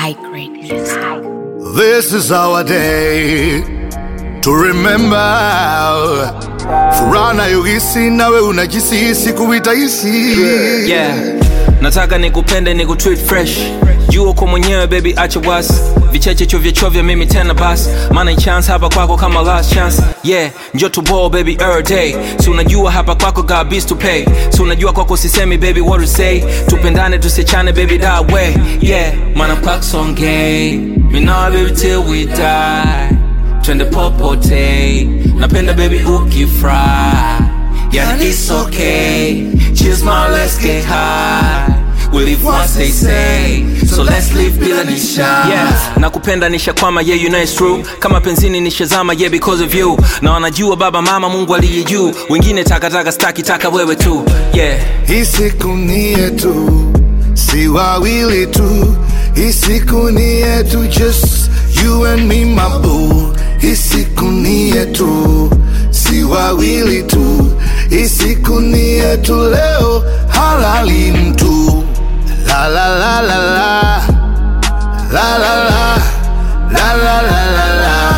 high grade music. This is our day to remember. Furaha nayohisi nawe unajisi kuitaishi yeah. nataka nikupende nikutreat fresh jua uko mwenyewe baby acha wasi vicheche chovya chovya mimi tena basi maana chance hapa kwako kama last chance yeah njo to ball baby every day si unajua hapa kwako got bills to pay si unajua kwako sisemi baby what to say tupendane tusichane baby that way yeah maana kwako songay mi nawe baby till we die twende popote napenda baby ukifry yeah it's okay cheers my let's get high We live once they say So let's live bila nisha yeah. nakupenda nishakwama yeah you know it's true kama penzini nishazama yeah because of you na wanajua baba mama mungu aliye juu wengine takataka staki taka wewe tu yeah Hii siku ni yetu, si wawili tu. Hii siku ni yetu, just you and me my boo. Hii siku ni yetu, si wawili tu. Hii siku ni yetu, leo halali mtu. La la la la la la la la la la la la la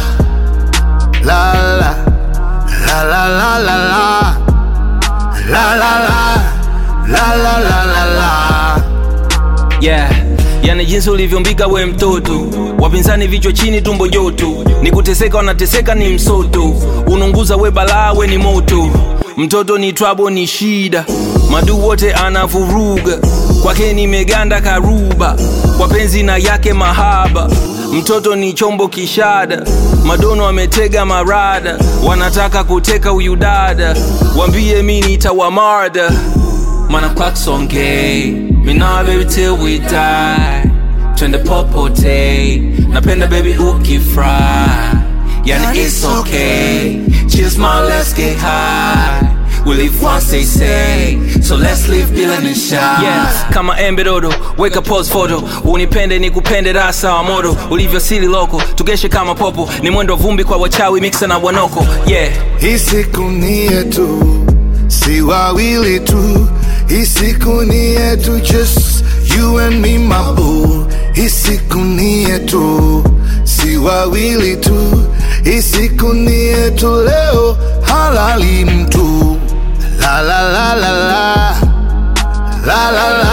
la la la la la la la La la la la la la la la yeah yani jinsi ulivyombiga we mtoto wapinzani vichwa chini tumbo joto ni kuteseka wanateseka ni msoto ununguza we balaa we ni moto mtoto ni twabo ni shida madu wote anavuruga kwake nimeganda karuba kwa penzi na yake mahaba mtoto ni chombo kishada madono ametega marada wanataka kuteka huyu dada wambie mi nitawamarda mana kwaksongei mina baby till we die twende popote napenda baby ukifry yani it's okay cheers my let's get high We live once they say So let's live bila nisha yeah. Kama embe dodo Weka pose photo Unipende nikupende rasa wa moto Ulivyosili loko Tugeshe kama popo Ni mwendo wa vumbi kwa wachawi Mixa na wanoko Yeah Hii siku ni yetu, si wawili tu. Hii siku ni yetu, just you and me my boo. Hii siku ni yetu, si wawili tu. Hii siku ni yetu, leo halali mtu. La la la la la la la la